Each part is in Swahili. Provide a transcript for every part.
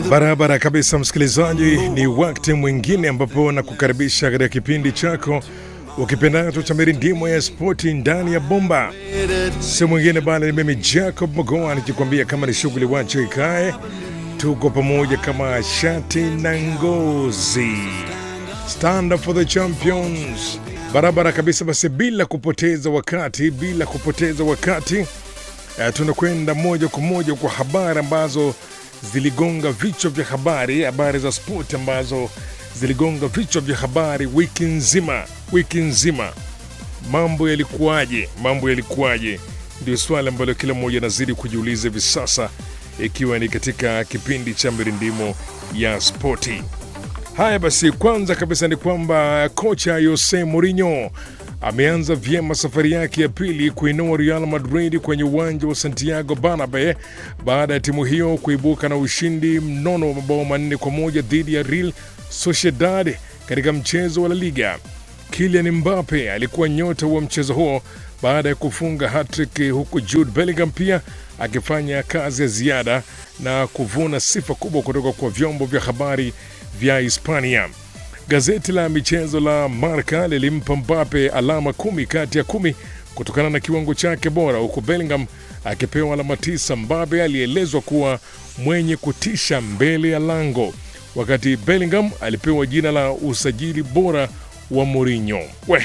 Barabara kabisa, msikilizaji, ni wakati mwingine ambapo nakukaribisha katika kipindi chako ukipendacho cha mirindimo ya spoti ndani ya bomba. Si mwingine bali ni mimi Jacob Mogoa nikikwambia kama ni shughuli wacho ikae, tuko pamoja kama shati na ngozi. Stand up for the champions. Barabara kabisa, basi bila kupoteza wakati, bila kupoteza wakati eh, tunakwenda moja kwa moja kwa habari ambazo ziligonga vichwa vya habari, habari za spoti ambazo ziligonga vichwa vya habari wiki nzima, wiki nzima. Mambo yalikuwaje? Mambo yalikuwaje? Ndio swali ambalo kila mmoja anazidi kujiuliza hivi sasa, ikiwa ni katika kipindi cha mirindimo ya spoti. Haya basi, kwanza kabisa ni kwamba kocha Jose Mourinho ameanza vyema safari yake ya pili kuinua Real Madrid kwenye uwanja wa Santiago Bernabeu baada ya timu hiyo kuibuka na ushindi mnono wa mabao manne kwa moja dhidi ya Real Sociedad katika mchezo wa La Liga. Kylian Mbappe alikuwa nyota wa mchezo huo baada ya kufunga hattrick, huku Jude Bellingham pia akifanya kazi ya ziada na kuvuna sifa kubwa kutoka kwa vyombo vya habari vya Hispania. Gazeti la michezo la Marca lilimpa Mbappe alama kumi kati ya kumi kutokana na kiwango chake bora, huku Bellingham akipewa alama tisa. Mbappe alielezwa kuwa mwenye kutisha mbele ya lango, wakati Bellingham alipewa jina la usajili bora wa Mourinho. We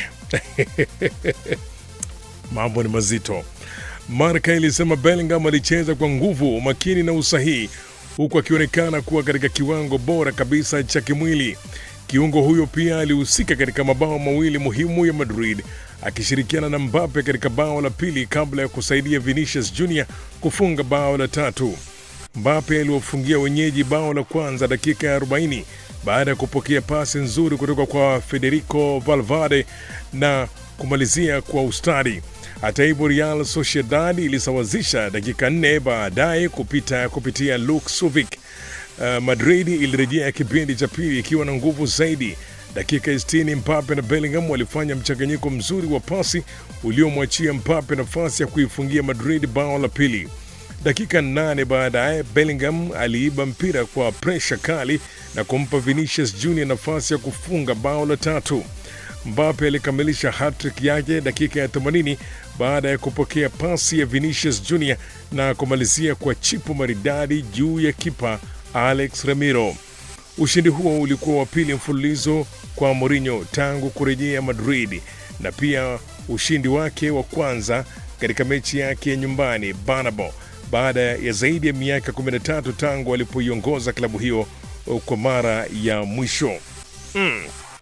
mambo ni mazito. Marca ilisema Bellingham alicheza kwa nguvu, umakini na usahihi, huku akionekana kuwa katika kiwango bora kabisa cha kimwili. Kiungo huyo pia alihusika katika mabao mawili muhimu ya Madrid akishirikiana na Mbappe katika bao la pili kabla ya kusaidia Vinicius Junior kufunga bao la tatu. Mbappe aliwafungia wenyeji bao la kwanza dakika ya 40 baada ya kupokea pasi nzuri kutoka kwa Federico Valverde na kumalizia kwa ustadi. Hata hivyo, Real Sociedad ilisawazisha dakika nne baadaye kupita kupitia Luke Suvic. Uh, Madrid ilirejea kipindi cha pili ikiwa na nguvu zaidi. Dakika 60 Mbappe na Bellingham walifanya mchanganyiko mzuri wa pasi uliomwachia Mbappe nafasi ya kuifungia Madrid bao la pili. Dakika nane baadaye Bellingham aliiba mpira kwa presha kali na kumpa Vinicius Junior nafasi ya kufunga bao la tatu. Mbappe alikamilisha hattrick yake dakika ya 80 baada ya kupokea pasi ya Vinicius Junior na kumalizia kwa chipu maridadi juu ya kipa Alex Ramiro. Ushindi huo ulikuwa wa pili mfululizo kwa Mourinho tangu kurejea Madrid na pia ushindi wake wa kwanza katika mechi yake ya nyumbani Bernabeu baada ya zaidi ya miaka 13 tangu alipoiongoza klabu hiyo kwa mara ya mwisho. Mm.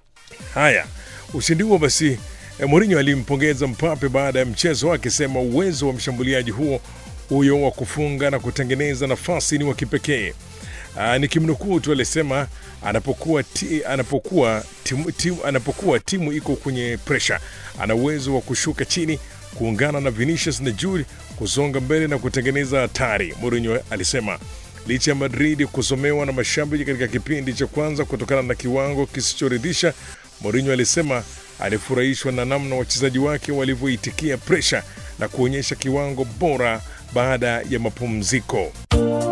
Haya, ushindi huo basi Mourinho alimpongeza Mbappe baada ya mchezo akisema uwezo wa mshambuliaji huo huyo wa kufunga na kutengeneza nafasi ni wa kipekee. Uh, nikimnukuu tu alisema anapokuwa, ti, anapokuwa, timu, timu, anapokuwa timu iko kwenye presha ana uwezo wa kushuka chini kuungana na Vinicius na Jude kusonga mbele na kutengeneza hatari, Mourinho alisema. Licha ya Madrid kusomewa na mashabiki katika kipindi cha kwanza kutokana na kiwango kisichoridhisha, Mourinho alisema alifurahishwa na namna wachezaji wake walivyoitikia presha na kuonyesha kiwango bora baada ya mapumziko.